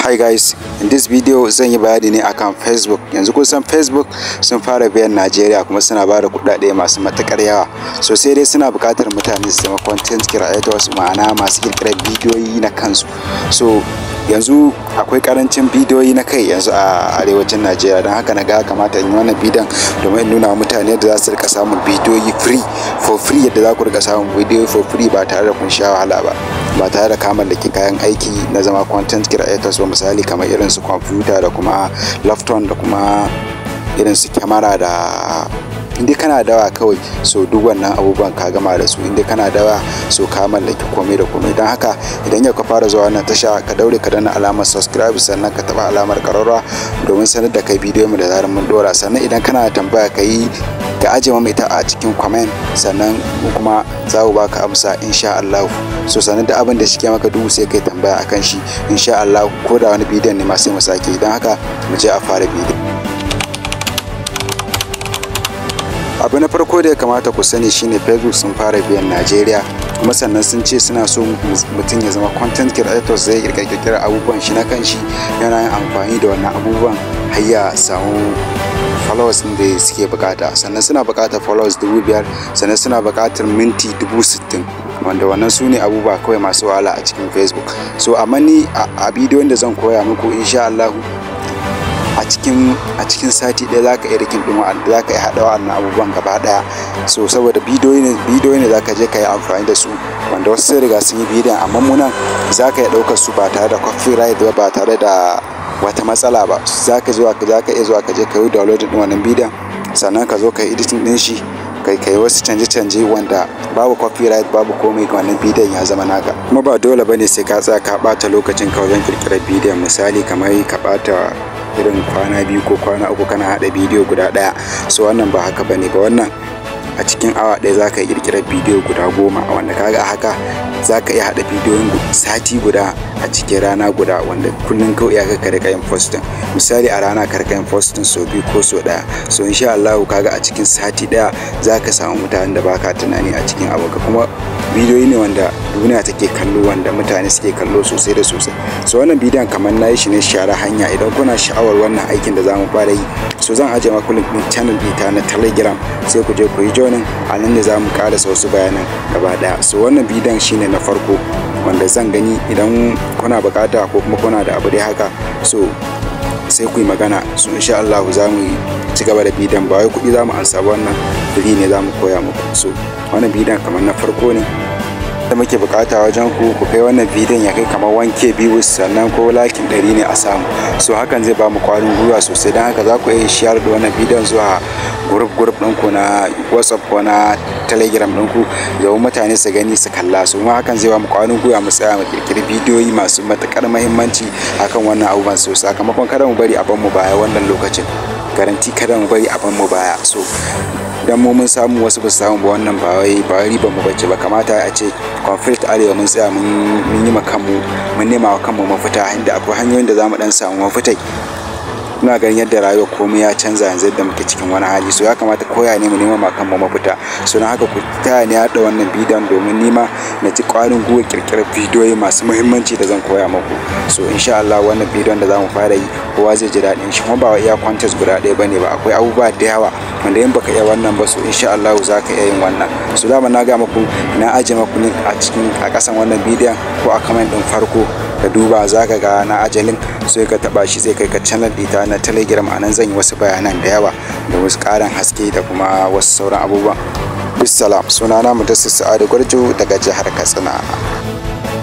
Hi guys, in this video zan yi bayani ne akan Facebook. Yanzu kun san Facebook sun fara biyan Najeriya kuma suna ba da kuɗaɗe masu matuƙar yawa. So sai dai suna buƙatar mutane su zama content creators ma'ana masu ƙirƙirar bidiyoyi na kansu. So yanzu akwai karancin bidiyoyi na kai yanzu a arewacin Najeriya don haka na ga kamata in yi wannan bidiyon domin in nuna wa mutane yadda za su rika samun bidiyoyi free for free yadda za ku rika samun bidiyoyi for free ba tare da kun sha wahala ba. ba tare da ka mallaki kayan aiki na zama content creators ba misali kamar irin su kwamfuta da kuma laptop da kuma irin su kyamara da inda kana dawa kawai so duk wannan abubuwan ka gama da su inda kana dawa so ka mallaki komai da komai don haka idan yau ka fara zuwa wannan tasha ka daure ka dana alamar subscribe sannan ka taba alamar kararwa domin sanar da kai bidiyo mu da zarar mun dora sannan idan kana tambaya ka yi ka ajiye mu ita a cikin comment sannan kuma za mu baka amsa insha Allah so sannan da abin da shi ke maka duhu sai kai tambaya akan shi insha Allah ko da wani bidiyon ne ma sai mu sake idan haka mu je a fara bidiyo abu na farko da ya kamata ku sani shine facebook sun fara biyan najeriya kuma sannan sun ce suna so mutum ya zama content creator zai kirkira abubuwan shi na kanshi yana yin amfani da wannan abubuwan har ya samu followers din da suke bukata sannan suna bukatar followers dubu biyar sannan suna bukatar minti dubu sittin wanda wannan su ne abubuwa kawai masu wahala a cikin facebook so amma ni a bidiyon da zan koya muku insha Allah a cikin a cikin sati ɗaya za ka iya rikin ɗin wa'anda za ka iya haɗa wa'annan abubuwan gaba ɗaya so saboda bidiyoyi ne bidiyoyi ne za ka je ka yi amfani da su wanda wasu sai riga sun yi bidiyon amma munan za ka iya ɗaukar su ba tare da copyright ba ba tare da wata matsala ba za ka zuwa za ka iya zuwa ka je ka yi download ɗin wannan bidiyon sannan ka zo ka yi editing ɗin shi kai kai wasu canje-canje wanda babu copyright babu komai wannan bidiyon ya zama naka kuma ba dole bane sai ka tsaya ka ɓata lokacin ka wajen kirkirar bidiyon misali kamar ka ɓata irin kwana biyu ko kwana uku kana haɗa bidiyo guda ɗaya so wannan ba haka bane ba wannan a cikin awa ɗaya za ka kirkirar bidiyo guda goma wanda kaga haka za ka iya haɗa bidiyon sati guda a cikin rana guda wanda kullum kawai ya ka rika yin posting misali a rana ka rika yin posting so biyu ko so ɗaya so insha Allah kaga a cikin sati ɗaya za ka samu mutanen da baka tunani a cikin aboka kuma bidiyoyi ne wanda duniya take kallo wanda mutane suke kallo sosai da sosai so wannan bidiyon kamar na yi shi ne share hanya idan kuna sha'awar wannan aikin da za mu fara yi so zan ajiye maku link din channel ɗita na telegram sai ku je ku yi joinin a nan ne za mu karasa wasu bayanan gaba ɗaya so wannan bidiyon shine na farko wanda zan gani idan kuna bukata ko kuma kuna da abu dai haka so sai ku yi magana so insha Allah za mu ci gaba da bidiyon ba wai kuɗi za mu ansa wannan free ne za mu koya muku so wannan bidiyon kamar na farko ne da muke bukata wajen ku ku kai wannan bidiyon ya kai kamar wanke biyu sannan ko lakin ɗari ne a samu so hakan zai ba mu kwarin gwiwa sosai don haka za ku iya share da wannan bidiyon zuwa grup grup ɗinku na whatsapp ko na telegram ɗinku domin mutane su gani su kalla su ma hakan zai ba mu kwarin gwiwa mu tsaya mu kirkiri bidiyoyi masu matukar muhimmanci akan wannan abubuwan so sakamakon kada mu bari a ban mu baya wannan lokacin garanti kada mu bari a ban mu baya so idan mu mun samu wasu ba su samu ba wannan ba wai ba riba mu bace ba kamata a ce conflict arewa mun tsaya mun yi ma kanmu mun nema wa kanmu mafita inda akwai hanyoyin da zamu dan samu mafita ina ganin yadda rayuwar komai ya canza yanzu yadda muke cikin wani hali so ya kamata koya ne mu nema ma kanmu mafita so na haka ku taya ni haɗa wannan bidiyon domin nima na ci ƙwarin gwiwa ƙirƙirar bidiyoyi masu muhimmanci da zan koya muku so insha Allah wannan bidiyon da zamu fara yi kowa zai ji daɗin shi kuma ba iya contest guda ɗaya bane ba akwai abubuwa da yawa wanda in baka iya wannan ba so insha Allah za ka iya yin wannan so dama na ga muku na aje muku link a cikin a ƙasan wannan bidiyon ko a comment ɗin farko ka duba za ka ga na aje link sai ka taba shi zai kai ka channel ɗita na telegram a nan zan yi wasu bayanan da yawa da wasu ƙarin haske da kuma wasu sauran abubuwan bisalam sunana mudassir sa'adu gwarjo daga jihar katsina